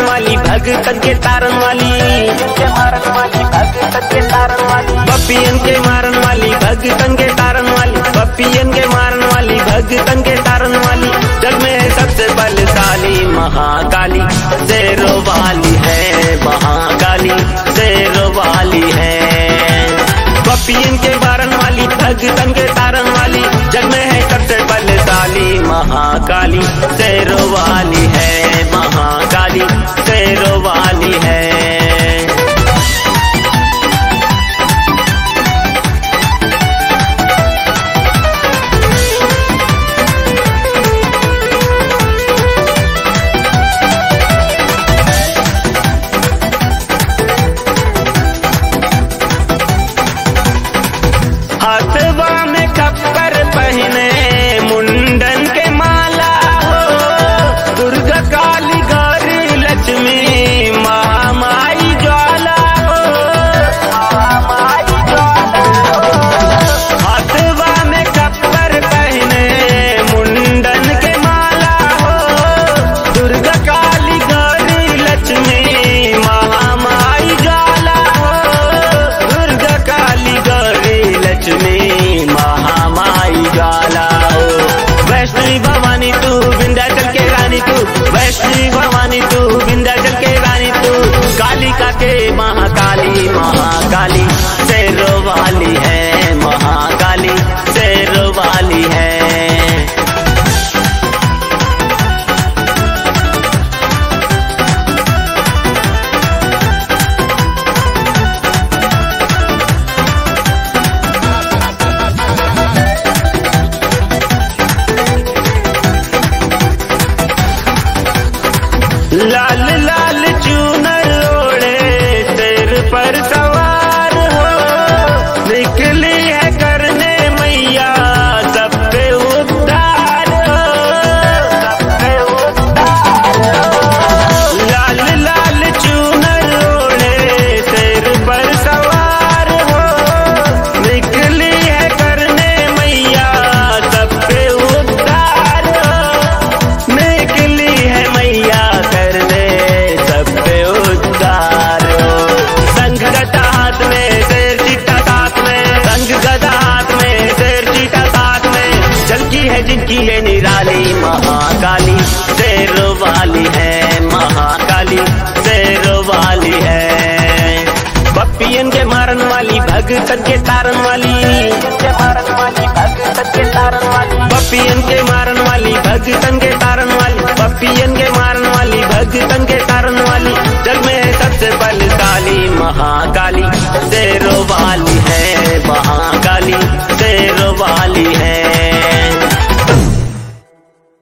वाली भगतन के तारन वाली पपियन के मारन वाली भगतन के तारन वाली पपियन के मारन वाली भगतन के तारन वाली जग में है सबसे बलशाली महाकाली शेरों वाली है महाकाली शेरों वाली है पपियन के मारन वाली भगतन के तारन वाली जग में है सबसे बलशाली महाकाली शेरों वाली है महाकाली शेरों वाली है हाथवा में खप्पर पहने मुंडन के माला हो दुर्गा काली गौरी लक्ष्मी महामाई ज्वाला हो हाथवा में खप्पर पहने मुंडन के माला हो दुर्गा काली गौरी लक्ष्मी महामाई ज्वाला हो दुर्गा काली गौरी लक्ष्मी महामाई ज्वाला हो वैष्णवी भवानी तू विंध्याचल के रानी तू वैष्णवी भवानी तू विंध्याचल के रानी तू कालिका के महाकाली महाकाली शेरो वाली है महाकाली शेरो वाली है लाल लाल चूनर ओढ़े सिर पर सवार हो निकली है करने मैया सब पे उद्धार हो सब पे उद्धार हो। लाल लाल चूनर ओढ़े सिर पर सवार हो निकली है करने मैया सब पे उद्धार हो निकली है मैया करने सब पे उद्धार हो संघ गदा हाथ में शेर चीटा साथ में संघ गदा हाथ में शेर चीटा साथ में चलकी है जिनकी है निराली महाकाली शेर वाली है महाकाली शेर वाली है पपियन के मारन वाली भगतन के तारन वाली पपियन के मारन वाली भगतन के तारन वाली पपियन के मारन वाली भगतन के तारन वाली जग में है सबसे बलशाली महाकाली शेरों वाली है महाकाली शेरों